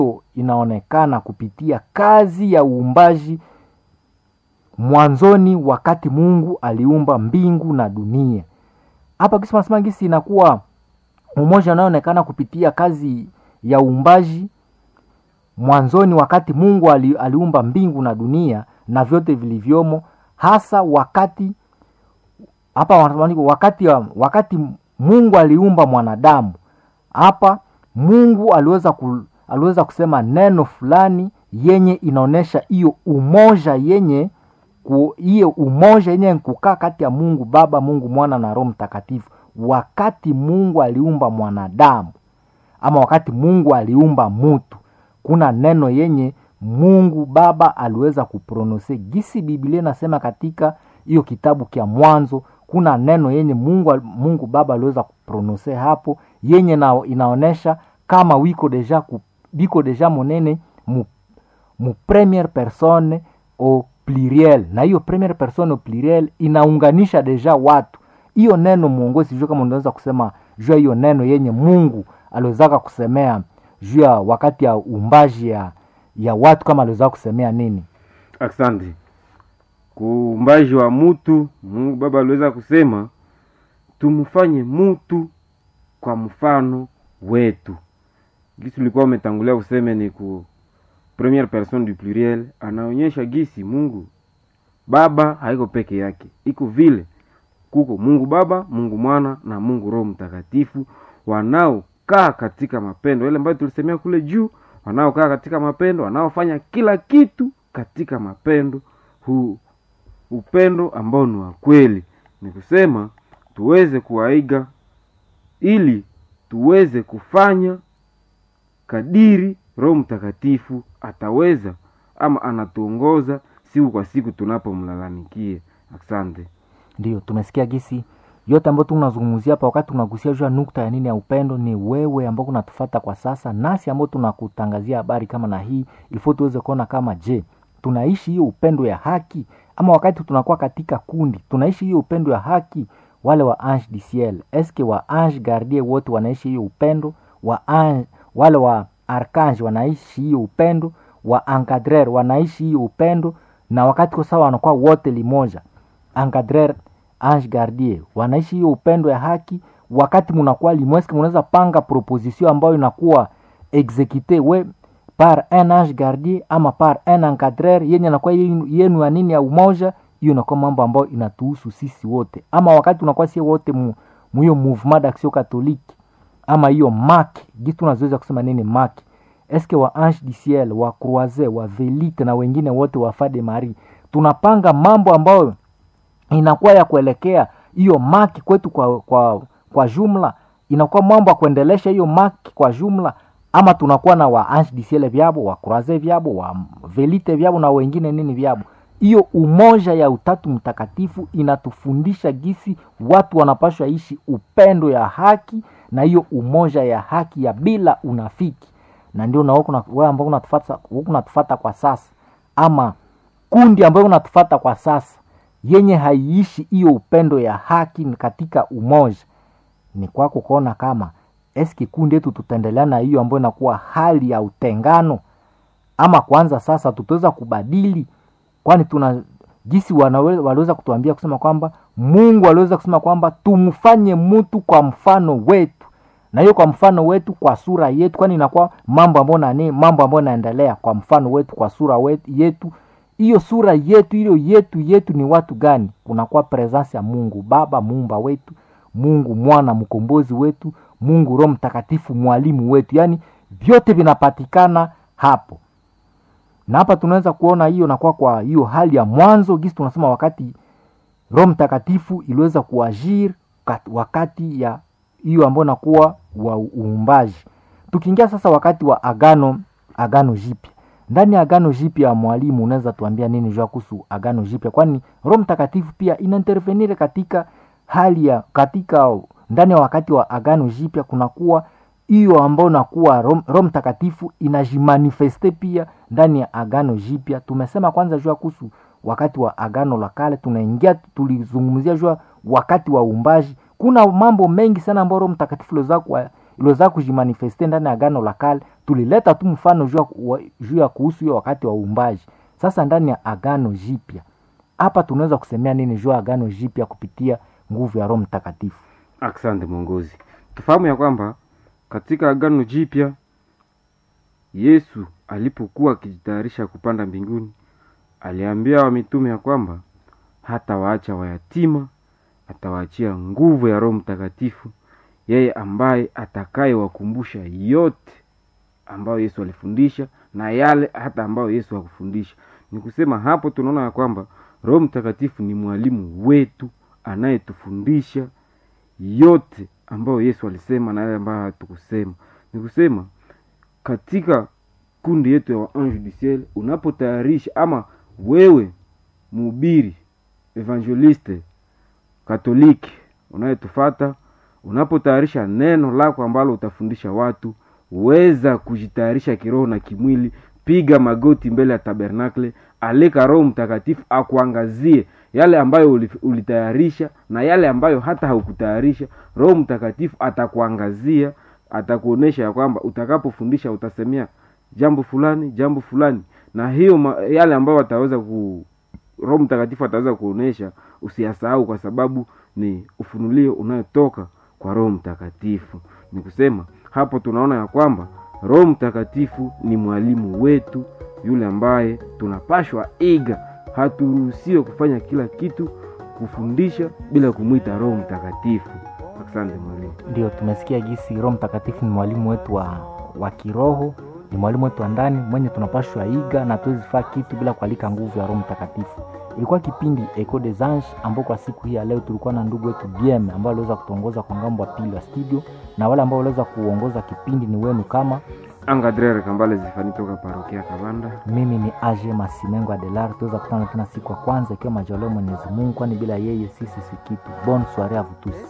inaonekana kupitia kazi ya uumbaji mwanzoni, wakati Mungu aliumba mbingu na dunia. Hapa kisi nasema gisi inakuwa umoja unaoonekana kupitia kazi ya uumbaji mwanzoni, wakati Mungu ali, aliumba mbingu na dunia na vyote vilivyomo, hasa wakati hapa wakati, wakati Mungu aliumba mwanadamu hapa Mungu aliweza ku, aliweza kusema neno fulani yenye inaonyesha hiyo umoja yenye hiyo umoja yenye kukaa kati ya Mungu Baba, Mungu Mwana na Roho Mtakatifu. Wakati Mungu aliumba mwanadamu ama wakati Mungu aliumba mutu, kuna neno yenye Mungu Baba aliweza kuprononse gisi Biblia inasema katika hiyo kitabu kya Mwanzo kuna neno yenye Mungu, Mungu Baba aliweza kuprononse hapo yenye na, inaonesha kama wiko deja ku, biko deja monene mu, mu premiere persone au pluriel, na hiyo premiere persone au pluriel inaunganisha deja watu. Hiyo neno mwongozi, jua kama unaweza kusema jua hiyo neno yenye Mungu aliwezaka kusemea juu ya wakati ya uumbaji ya, ya watu kama aliweza kusemea nini? Asante kuumbaji wa mutu, Mungu Baba aliweza kusema tumfanye mutu kwa mfano wetu. Gisi ulikuwa umetangulia kuseme ni ku premiere personne du pluriel, anaonyesha gisi Mungu Baba haiko peke yake, iko vile kuko Mungu Baba, Mungu Mwana na Mungu Roho Mtakatifu wanaokaa katika mapendo ile ambayo tulisemea kule juu, wanaokaa katika mapendo, wanaofanya kila kitu katika mapendo huu upendo ambao ni wa kweli, ni kusema tuweze kuwaiga ili tuweze kufanya kadiri Roho Mtakatifu ataweza ama anatuongoza siku kwa siku tunapomlalamikia. Asante. Ndio tumesikia gisi yote ambayo tunazungumzia hapa, wakati tunagusia jua nukta ya nini ya upendo, ni wewe ambao unatufata kwa sasa, nasi ambao tunakutangazia habari kama na hii, ilifo tuweze kuona kama je, tunaishi hiyo upendo ya haki ama wakati tunakuwa katika kundi tunaishi hiyo upendo ya haki. Wale wa ange du ciel eske wa ange gardie wote wanaishi hiyo upendo wa ange, wale wa arkange wanaishi hiyo upendo wa encadrer wanaishi hiyo upendo, na wakati kwa sawa wanakuwa wote limoja, encadrer ange gardie wanaishi hiyo upendo ya haki. Wakati munakuwa limoja, eske munaweza panga proposition ambayo inakuwa execute we par un ange gardien ama par un encadreur yenye nakuwa yenu ya nini ya umoja. Hiyo inakuwa mambo ambayo inatuhusu sisi wote, ama wakati unakuwa sie wote mu hiyo mouvement d'action catholique ama hiyo mak gisi tunazoweza kusema nini mak eske wa ange du ciel wa croise wa velite na wengine wote wa fade Marie, tunapanga mambo ambayo inakuwa ya kuelekea hiyo mak kwetu kwa, kwa, kwa jumla inakuwa mambo ya kuendelesha hiyo mak kwa jumla ama tunakuwa na wa ange du ciel vyabo wa croise vyabo wa velite vyabo na wengine nini vyabo. Hiyo umoja ya utatu mtakatifu inatufundisha gisi watu wanapashwa ishi upendo ya haki na hiyo umoja ya haki ya bila unafiki, na ndio na wewe ambao unatufuata unatufuata kwa sasa, ama kundi ambayo unatufuata kwa sasa yenye haiishi hiyo upendo ya haki katika umoja, ni kwako kuona kama eski kundi yetu tutaendelea na hiyo ambayo inakuwa hali ya utengano, ama kwanza sasa tutaweza kubadili, kwani tuna jinsi waliweza kutuambia kusema kwamba Mungu aliweza kusema kwamba tumfanye mtu kwa mfano wetu, na hiyo kwa mfano wetu kwa sura yetu, kwani inakuwa mambo ambayo nani, mambo ambayo yanaendelea kwa mfano wetu kwa sura wetu, yetu. Hiyo sura yetu hiyo yetu yetu ni watu gani? Kunakuwa presence ya Mungu Baba muumba wetu, Mungu Mwana mkombozi wetu, Mungu Roho Mtakatifu mwalimu wetu, yaani vyote vinapatikana hapo na hapa tunaweza kuona hiyo nakuwa kwa hiyo hali ya mwanzo gisi tunasema wakati Roho Mtakatifu iliweza kuajiri wakati ya hiyo ambayo nakuwa wa uumbaji. Tukiingia sasa wakati wa agano agano jipya, ndani ya agano jipya, mwalimu, unaweza tuambia nini jua kuhusu agano jipya? Kwani Roho Mtakatifu pia inaintervenire katika hali ya katika ndani ya wakati wa agano jipya kunakuwa hiyo ambayo nakuwa Roho Mtakatifu inajimanifeste pia ndani ya agano jipya. Tumesema kwanza jua kuhusu wakati wa agano la kale, tunaingia tulizungumzia jua wakati wa uumbaji. Kuna mambo mengi sana ambayo Roho Mtakatifu iliweza kujimanifeste ndani ya agano la kale. tulileta tu mfano juu ya wa- juu ya kuhusu hiyo wakati wa uumbaji sasa ndani ya agano jipya hapa tunaweza kusemea nini juu ya agano jipya kupitia nguvu ya roho mtakatifu asante mwongozi tufahamu ya kwamba katika agano jipya yesu alipokuwa akijitayarisha kupanda mbinguni aliambia wamitume ya kwamba hatawaacha wayatima atawaachia nguvu ya roho mtakatifu yeye ambaye atakayewakumbusha yote ambayo yesu alifundisha na yale hata ambayo yesu hakufundisha ni kusema hapo tunaona ya kwamba roho mtakatifu ni mwalimu wetu anayetufundisha yote ambayo yesu alisema na yale ambayo hatukusema ni kusema katika kundi yetu ya waange du ciel unapotayarisha ama wewe mhubiri evangeliste katoliki unayetufata unapotayarisha neno lako ambalo utafundisha watu weza kujitayarisha kiroho na kimwili piga magoti mbele ya tabernakle alika roho mtakatifu akuangazie yale ambayo uli- ulitayarisha na yale ambayo hata haukutayarisha roho mtakatifu atakuangazia atakuonesha ya kwamba utakapofundisha utasemea jambo fulani jambo fulani na hiyo ma, yale ambayo wataweza ku roho mtakatifu ataweza kuonesha usiyasahau kwa sababu ni ufunulio unayotoka kwa roho mtakatifu ni kusema hapo tunaona ya kwamba roho mtakatifu ni mwalimu wetu yule ambaye tunapashwa iga haturuhusiwe kufanya kila kitu kufundisha bila kumwita roho mtakatifu asante mwalimu ndio tumesikia gisi roho mtakatifu ni mwalimu wetu wa, wa kiroho ni mwalimu wetu wa ndani mwenye tunapashwa iga na tuwezifaa kitu bila kualika nguvu ya roho mtakatifu ilikuwa kipindi eco des anges ambao kwa siku hii ya leo tulikuwa na ndugu wetu bm ambao aliweza kutuongoza kwa ngambo ya pili wa studio na wale ambao waliweza kuongoza kipindi ni wenu kama angadrere kambale zifani toka parokia kabanda mimi ni age masimengo adelar tuweza kutana tena siku ya kwanza ikiwa majaliwa mwenyezi mungu kwani bila yeye sisi si kitu bon soire a vous tous